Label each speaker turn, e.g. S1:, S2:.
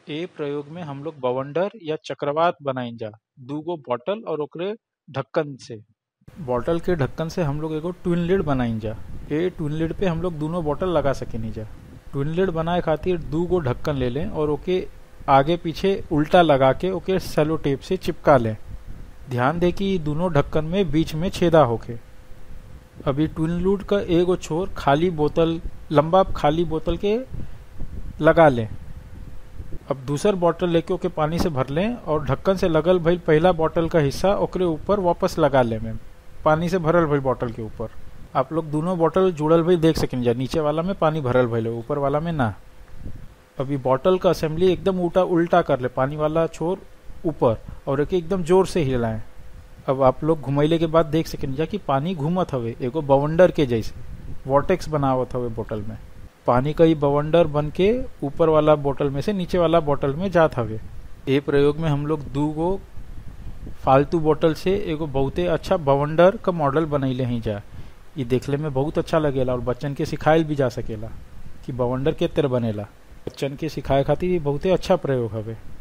S1: ए प्रयोग में हम लोग बवंडर या चक्रवात बनाइन जा दूगो बॉटल और ओकरे ढक्कन से बॉटल के ढक्कन से हम लोग एगो ट्विन लिड बनाइन जा ए ट्विन लिड पे हम लोग दोनों बॉटल लगा सकेनी जा ट्विन लिड बनाए खातिर दू गो ढक्कन ले लें और ओके आगे पीछे उल्टा लगा के ओके सेलो टेप से चिपका लें ध्यान दे कि दोनों ढक्कन में बीच में छेदा होके अभी ट्विन लूड का एगो छोर खाली बोतल लंबा खाली बोतल के लगा लें अब दूसर बॉटल लेके ओके पानी से भर लें और ढक्कन से लगल भइल पहला बॉटल का हिस्सा ओकरे ऊपर वापस लगा लें में पानी से भरल भइल बॉटल के ऊपर आप लोग दोनों बॉटल जुड़ल भइल देख सकें जा नीचे वाला में पानी भरल भइल ऊपर वाला में ना अभी बॉटल का असेंबली एकदम उल्टा उल्टा कर ले पानी वाला छोर ऊपर और एक एकदम जोर से हिलाएं अब आप लोग घुमैले के बाद देख सकें जा कि पानी घूमत हवे एगो बवंडर के जैसे वॉटेक्स बनावत हवे बोतल में पानी का ही बवंडर बन के ऊपर वाला बोतल में से नीचे वाला बोतल में जात हवे ए प्रयोग में हम लोग दू गो फालतू बोतल से एगो बहुते अच्छा बवंडर का मॉडल बनैले ही जा ये देखले में बहुत अच्छा लगेला और बच्चन के सिखायल भी जा सकेला कि बवंडर के तरह बनेला बच्चन के सिखाए खातिर ये बहुते अच्छा प्रयोग हवे